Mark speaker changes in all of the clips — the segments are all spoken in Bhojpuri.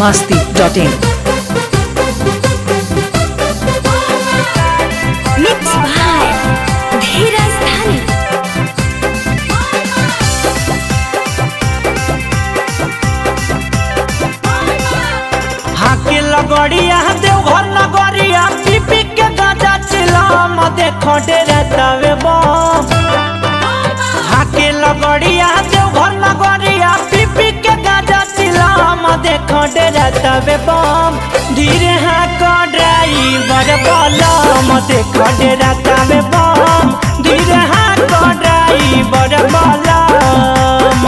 Speaker 1: masti.in.
Speaker 2: मिक्स भाई धीरज धनी
Speaker 3: हाके लगड़िया देवघर नगरिया पीपी के गाजा चिलम देखो डेरे तवे बम हाके लगड़िया देवघर नगरिया पीपी के गाजा चिलम देखो डेरे तवे बम धीरे हाको ड्राइवर बलम देखो डेरे तवे बम धीरे हाको ड्राइवर बलम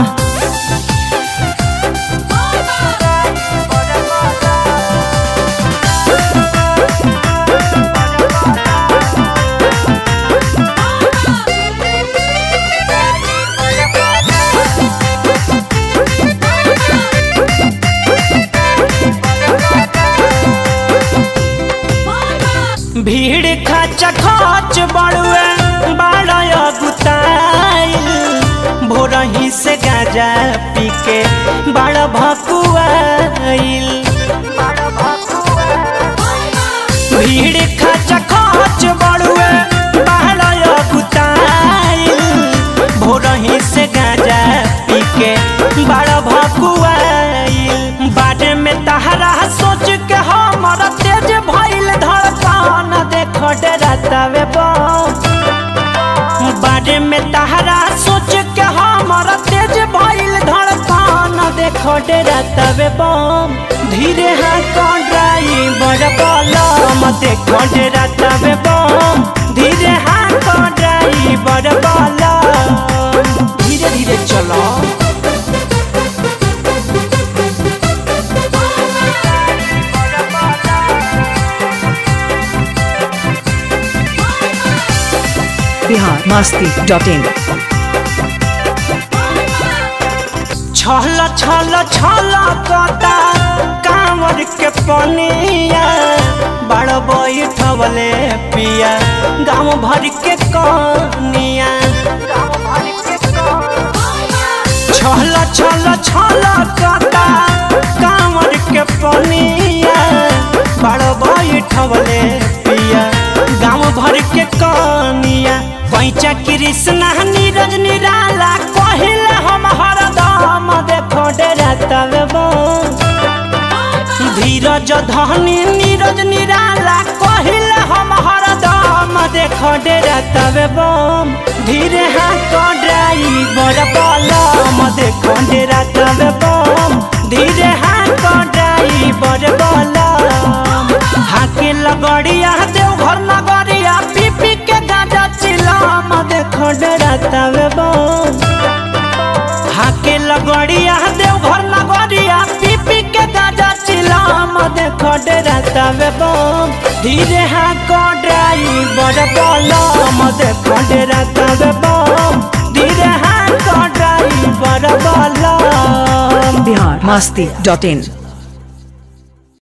Speaker 3: भीड़ खच खच बड़ुए बाड़य गुताइल भोरही से गाजा पी के बड़ भकुआइल भीड़ खच खच बड़ुए बाड़य गुताइल भोरही से गाजा पी के बड़ भकुआइल बारे में तहरा सोच के हमर तेज भइल धड़कन देख डरतावे बम बारे में तहरा सोच के हमर तेज भइल धड़कन देख डरतावे बम धीरे हाथ ड्राइवर बलम देख डरतावे बम धीरे हाथ ड्राइवर बलम धीरे धीरे चलो
Speaker 1: Bihar masti.in.
Speaker 3: छल छल छल कता कांवर के पनिया बड़ बैठवले पिया गाँव भर के कनिया छल छल छल कता कांवर के पनिया बड़ बैठवले पिया गाँव भर के कनिया पैचा कृष्णा नीरज निराला कहिल हम हरदम देखो डेरा तब धीरज धनी नीरज निराला कहिल हम हरदम देखो डेरा तब बम धीरे हाथ ड्राइवर बलम देखो डेरा तब बम धीरे हाथ ड्राइवर बलम हाके लगड़िया देवघर नगरिया पीपी के गाजा चिलम देखो डेरा तब बम हाके लगड़िया देवघर नगरिया पीपी के गाजा चिलम देखो डेरा तबे बम धीरे हाको ड्राइवर बलम देखो डेरा तबे बम धीरे हाको ड्राइवर बलम
Speaker 1: Bihar masti.in.